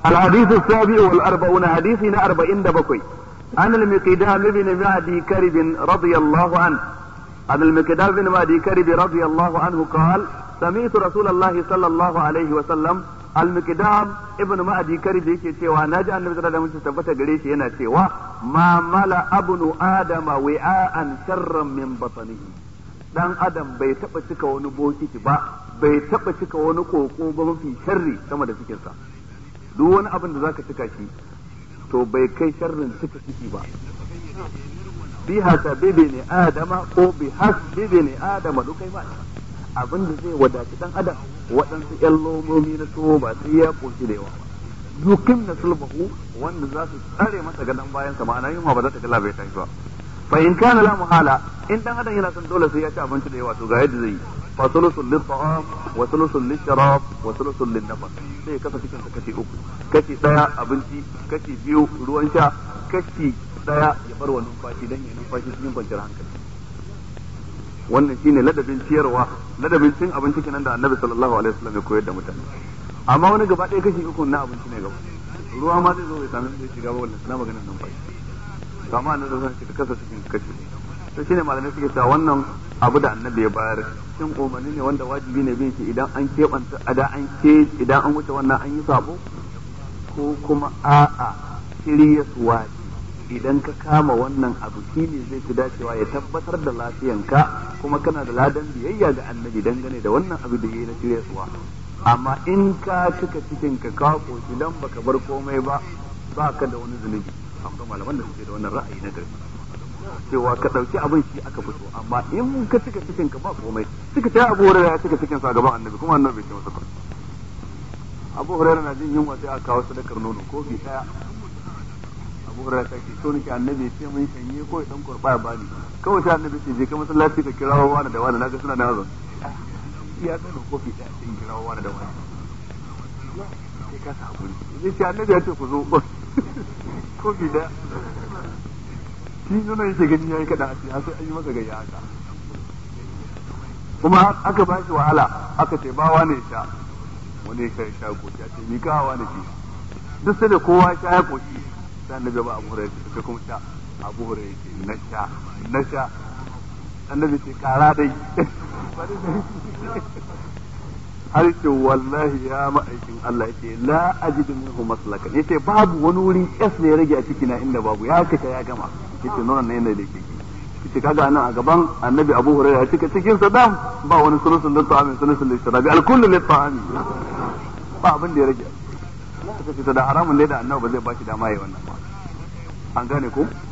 الحديث السابع والأربعون حديثنا أربعين دبكوي عن المقدام بن معدي كرب رضي الله عنه عن المقدام بن معدي كرب رضي الله عنه قال سمعت رسول الله صلى الله عليه وسلم المقدام ابن معدي كرب yake cewa naji annabi sallallahu alaihi wasallam tabbata gare shi yana cewa ma mala abnu adama wi'an sharran min batnihi dan adam bai taba cika wani bokiti ba bai taba cika wani koko ba mafi sharri sama da cikinsa duk wani abin da zaka cika shi to bai kai sharrin cika ciki ba bi hasabibi ne adama ko bi hasbibi ne adama duk kai ba abin da zai wadaci dan adam waɗansu ƴan lomomi na tuwo ba sai ya koshi da yawa ba dukin na sulbahu wanda za su tsare masa gadon bayan sa ma'ana yunwa ba za ta kala bai tashi ba fa in kana la muhala in dan adam yana son dole sai ya ci abinci da yawa to ga yadda zai yi fa sulusul lit ta'am wa sulusul lit sharab wa sulusul lin nafas sai kasa cikin sa kashi uku kashi daya abinci kashi biyu ruwan sha kashi daya ya bar wa numfashi dan ya numfashi cikin kwanciyar hankali wannan shine ladabin ciyarwa ladabin cin abinci kenan da annabi sallallahu alaihi wasallam ya koyar da mutane amma wani gaba ɗaya kashi uku na abinci ne gaba ruwa ma zai zo ya sami zai shiga ba wannan na maganar numfashi to amma annabi zan ce ka kasa cikin kashi to shine malamai suke cewa wannan abu da annabi ya bayar shin umarni ne wanda wajibi ne bin shi idan an keɓanta idan an ke idan an wuce wannan an yi sabo ko kuma a'a shirya suwa idan ka kama wannan abu shine zai fi dacewa ya tabbatar da lafiyanka kuma kana da ladan biyayya ga annabi dangane da wannan abu da yayi na shirya suwa amma in ka cika cikin ka ka koshi dan baka bar komai ba ba ka da wani zunubi akwai malaman da suke da wannan ra'ayi na gari cewa ka ɗauki abin shi aka fito amma in ka cika cikin ka ba komai suka ce abu hurairah ya cika cikin sa gaban annabi kuma annabi bai ce masa ba abu hurairah na jin yunwa sai aka kawo sadakar nono kofi daya abu hurairah ta ce so nake annabi ya ce mun shanye ko ya dan kurba ya bani kawai sai annabi ce je ka masallaci ka kirawo wani da wani naga suna da hazon ya kai da kofi daya sai kirawo wani da wani sai ka sa hakuri zai ce annabi ya ce ku zo kofi daya shi nuna yake gani yayi kada a har sai an yi masa gayya haka kuma aka ba shi wahala aka ce ba wani sha wani ya sha koki a ce ni ka wani shi duk sai da kowa sha ya koki sai annabi ba abu hurairah sai kuma sha abu hurairah ce na sha na sha annabi ce kara dai har ce wallahi ya ma'aikin Allah yake la ajidu minhu maslakan yace babu wani wuri S ne ya rage a ciki na inda babu ya kace ya gama yace nuna ne yanda yake yace kaga nan a gaban annabi Abu Hurairah ya cika cikin sa dam ba wani sulusun da ta'amin sulusun da shirabi al-kullu li ta'ami ba abin da ya rage suka ce da haramun ne da annabi ba zai ba shi dama yayi wannan ba an gane ko